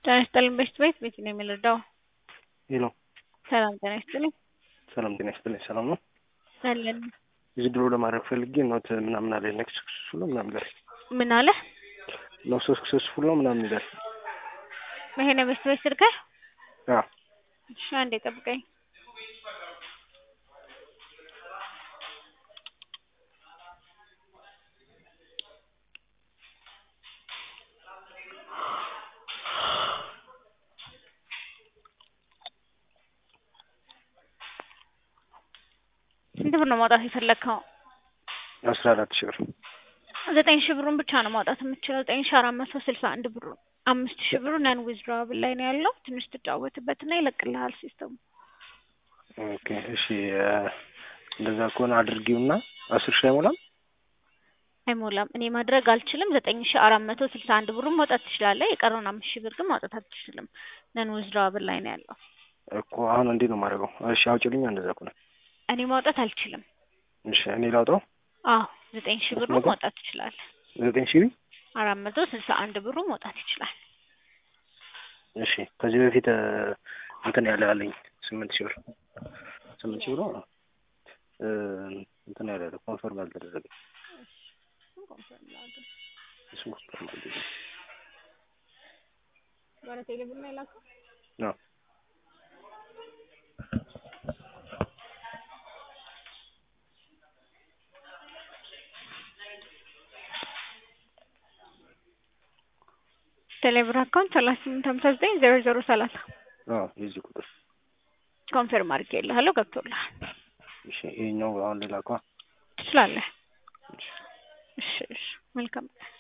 ጤና ይስጥልኝ በሽት ቤት ቤት ነው የሚረዳው። ሄሎ ሰላም ጤና ይስጥልኝ። ሰላም ጤና ይስጥልኝ። ሰላም ነው። አለን እዚህ ድሮ ለማድረግ ፈልጌ ኖት ምናምን አለ ኔክስት ሰክሰስፉል ነው ምናምን ይላል። ምን አለ? ኖት ሰክሰስፉል ነው ምናምን ይላል። ይሄ ነው በሽት ቤት ስልክህ? አዎ እሺ አንዴ ጠብቀኝ። ስንት ብር ነው ማውጣት የፈለግከው? አስራ አራት ሺህ ብር ዘጠኝ ሺህ ብሩን ብቻ ነው ማውጣት የምችለው። ዘጠኝ ሺህ አራት መቶ ስልሳ አንድ ብሩ አምስት ሺህ ብሩ ነን ዊዝድራብል ላይ ነው ያለው። ትንሽ ትጫወትበትና ይለቅልሃል ሲስተሙ። ኦኬ እሺ እ እንደዛ ከሆነ አድርጊውና አስር ሺህ አይሞላም? አይሞላም። እኔ ማድረግ አልችልም። ዘጠኝ ሺህ አራት መቶ ስልሳ አንድ ብሩን ማውጣት ትችላለህ። የቀረውን አምስት ሺህ ብር ግን ማውጣት አትችልም። ነን ዊዝድራብል ላይ ነው ያለው። እኮ አሁን እንዴት ነው የማደርገው? እሺ አውጪልኛ እንደዛ ከሆነ እኔ ማውጣት አልችልም። እሺ እኔ ላውጣው? አዎ ዘጠኝ ሺህ ብሩ መቶ? ማውጣት ትችላለህ። ዘጠኝ ሺህ አራት መቶ ስልሳ አንድ ብሩ ማውጣት ይችላል። እሺ ከዚህ በፊት እ እንትን ያለ አለኝ ስምንት ሺህ ብር ስምንት ሺህ ብር ነው እ እንትን ያለ አለ ኮንፈርም ያልተደረገ እሱ ኮንፈርም አልተደረገ አዎ ቴሌብር አካውንት ሰላሳ ስምንት ሀምሳ ዘጠኝ ዜሮ ዜሮ ሰላሳ አዎ የዚህ ቁጥር ኮንፈርም አድርጌልሃለሁ። ገብቶልሃል። እሺ ይሄኛው አሁን ሌላ እኮ ትችላለህ። እሺ እሺ እሺ መልካም